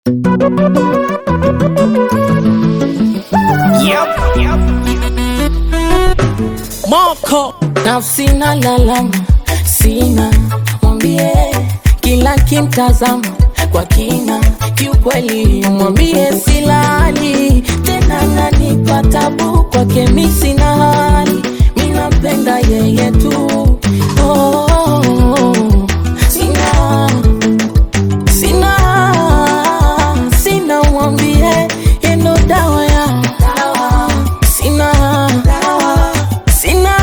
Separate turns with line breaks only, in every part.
Yep. Moko
nafsi na lalama, sina mwambie, kila kimtazama kwa kina, kiukweli mwambie silali tena, nanipa tabu kwake, mi sina hali, mi nampenda yeye tu oh, oh, oh. sina sina sina, mwambie yendo dawa ya sina sina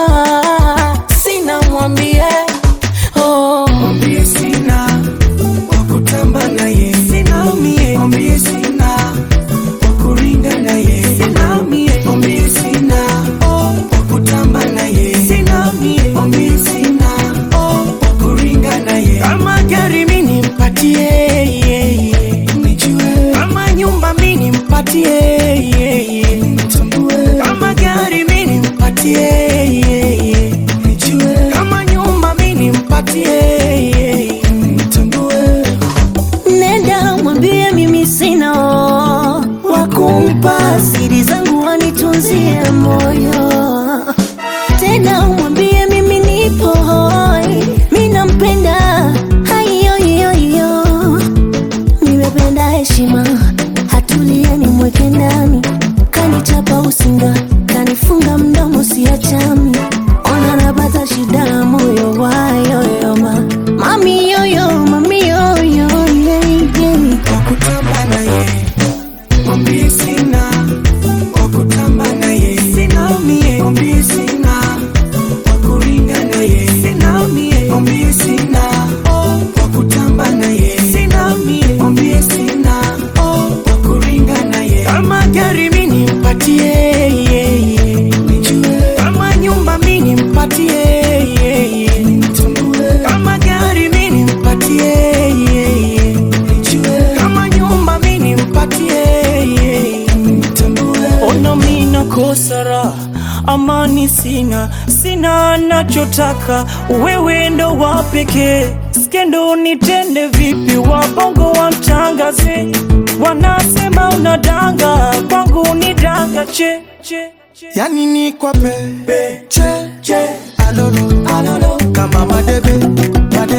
sina, mwambie oh.
mwambie sina wa kutamba naye, sina mie. Mwambie sina wa kuringa naye, sina mie. Mwambie sina oh, wa kutamba naye, sina mie. Mwambie sina oh, wa kuringa naye. Kama gari mi nimpatie, yeah, yeah. nijue kama nyumba mi nimpatie, yeah, yeah. nitambue kama gari mi nimpatie, yeah, yeah. nijue kama nyumba mi nimpatie, yeah, yeah. nitambue
Nenda mwambie mimi sina wa kumpa siri zangu wanitunzie moyo. Tena mwambie mimi nipo hoi, mi nampenda haiyoiyoiyo. Nimependa heshima, hatulie nimweke ndani, kanichapa usinga, kanifunga mdomo siachami, ona napata shida moyo wayoyoma, mami yoyo, mami yoyo, yeah, yeah.
wakutamba naye, mwambie sina wakutamba naye, sina mie, mwambie sina wakuringa naye, sina mie, mwambie sina oh, wakutamba naye, sina mie, mwambie sina oh, wakuringa naye. Kama gari mi nimpatie, yeah, yeah. nijue kama nyumba mi nimpatie, yeah, yeah. nitambue kama gari mi nimpatie, yeah, yeah. nijue kama nyumba mi nimpatie, yeah, yeah. nitambue
Ona mina kosara amani sina, sina nachotaka, wewe ndo wa pekee. Skendo nitende vipi, wabongo wamtangaze, wanasema unadanga, kwangu ni danga che, che, che.
yani ni kwa pe che che alolo alolo kama madebe madebe